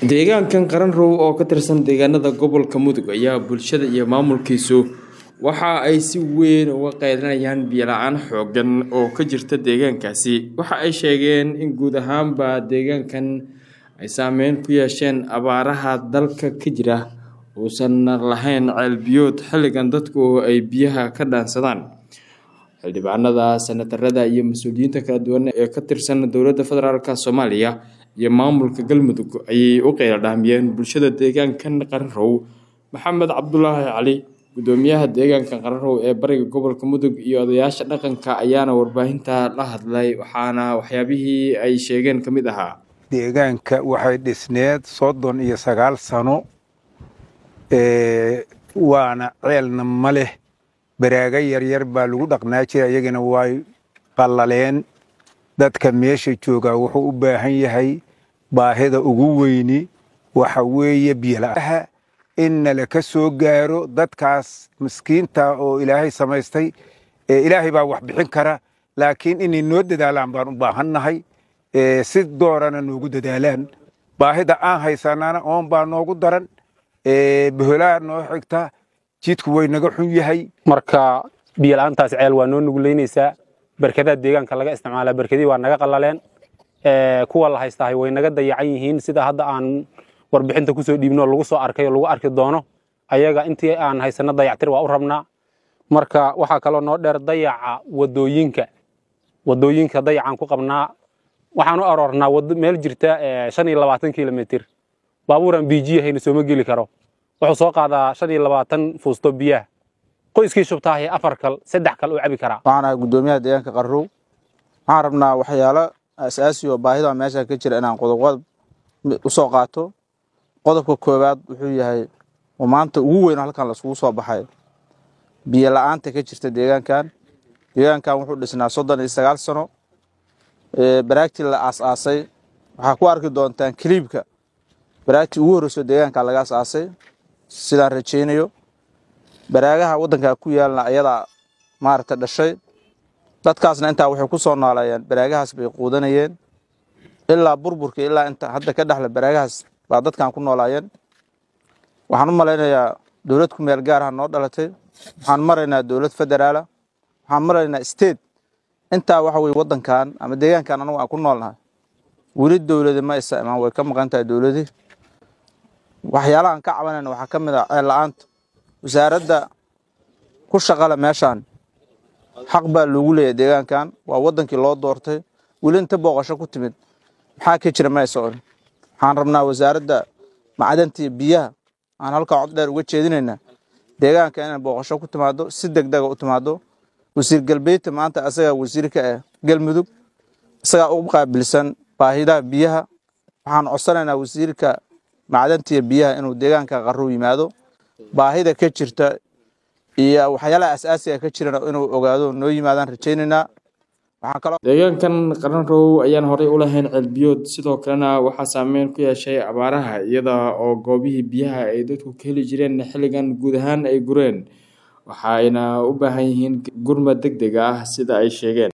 deegaankan qaranrow oo ka tirsan deegaanada gobolka mudug ayaa bulshada iyo maamulkiisu waxa ay si weyn uga qeylinayaan biyola-aan xoogan oo ka jirta deegaankaasi waxa ay sheegeen in guud ahaanba deegaankan ay saameyn ku yeesheen abaaraha dalka ka jira uusan lahayn ceelbiyood xilligan dadku ay biyaha ka dhaansadaan xildhibaanada sanatarada iyo mas-uuliyiinta kala duwan ee ka tirsan dowladda federaalk soomaaliya iyo maamulka galmudug ayay u qeyla dhaamiyeen bulshada deegaankan qaranrow maxamed cabdulaahi cali gudoomiyaha deegaanka qaranrow ee bariga gobolka mudug iyo odayaasha dhaqanka ayaana warbaahinta la hadlay waxaana waxyaabihii ay sheegeen ka mid ahaa deegaanka waxay dhisneed soddon iyo sagaal sano waana ceelna ma leh baraaga yaryar baa lagu dhaqnaa jira iyagana way qallaleen dadka meesha joogaa wuxuu u baahan yahay baahida ugu weyni waxa weeye biyola'aha in nalaka soo gaaro dadkaas miskiinta oo ilaahay samaystay ilaahay baa wax bixin kara laakiin inay noo dadaalaan baan u baahannahay si doorana noogu dadaalaan baahida aan haysanana oon baa noogu daran boholaa noo xigta jidku way naga xun yahay marka biyola'aantaas ceel waa noo nuguleynaysaa barkadaha deegaanka laga isticmaalaa barkadii waa naga qallaleen kuwa la haystahay way naga dayacan yihiin sida hadda aan warbixinta kusoo dhiibno lagu soo arkay oo lagu arki doono ayaga intii aan haysano dayactir waa u rabnaa marka waxaa kaloo noo dheer dayaca wadooyinka wadooyinka dayacaan ku qabnaa waxaan u aroornaa meel jirta shan iyo labaatan kilomitr baabuuraan biijiya hayna sooma geli karo wuxuu soo qaadaa shan iyo labaatan fuusto biyaha qoyskii shubtaahi afar kal saddex kal uu cabi karaa waxaan ahay guddoomiyaha deegaanka qarrow waxaan rabnaa waxyaalo asaasi oo baahida meesha ka jira inaan qodobqodob u soo qaato qodobka koowaad wuxuu yahay oo maanta ugu weyn halkan laiskugu soo baxay biyo la'aanta ka jirta deegaankan deegaankan wuxuu dhisnaa soddon iyo sagaal sano baraagtii la aas-aasay waxaa ku arki doontaan kiliibka baraagtii ugu horreyso deegaanka laga as-aasay sidaan rajaynayo baraagaha waddanka ku yaalna ayadaa maaragta dhashay dadkaasna intaa waxay ku soo nooleeyeen baraagahaas bay quudanayeen ilaa burburka ilaa inta hadda ka dhexla baraagahaas baa dadkan ku noolaayeen waxaan u malaynayaa dowlad ku meel gaaraha noo dhalatay waxaan maraynaa dowlad federaala waxaan maraynaa state intaa waxa weye waddankan ama deegaankan anagu aan ku noolnahay weli dowladi ma isa imaan way ka maqan tahay dowladii waxyaalahaan ka cabanayna waxaa ka mid ah ceel la-aanta wasaaradda ku shaqale meeshaan xaq baa loogu leeyahay deegaankan waa waddankii loo doortay weli inta booqasho ku timid maxaa ka jira ma aysa orin waxaan rabnaa wasaaradda macdantii biyaha aan halkaa cod dheer uga jeedinaynaa deegaanka inay booqasho ku timaado si deg dega u timaado wasiir galbeedta maanta asagaa wasiirka ah galmudug isagaa u qaabilsan baahidaha biyaha waxaan codsanaynaa wasiirka macdantiiyo biyaha inuu deegaanka qarrow yimaado baahida ka jirta iyo waxyaalaha asaasiga ka jirana inuu ogaado noo yimaadaan rajaynaynaa deegaankan qaranrow ayaan horey u lahayn ceelbiyood sidoo kalena waxaa saameyn ku yeeshay abaaraha iyada oo goobihii biyaha ay dadku ka heli jireen xilligan guud ahaan ay gureen waxayna u baahan yihiin gurmad deg deg ah sida ay sheegeen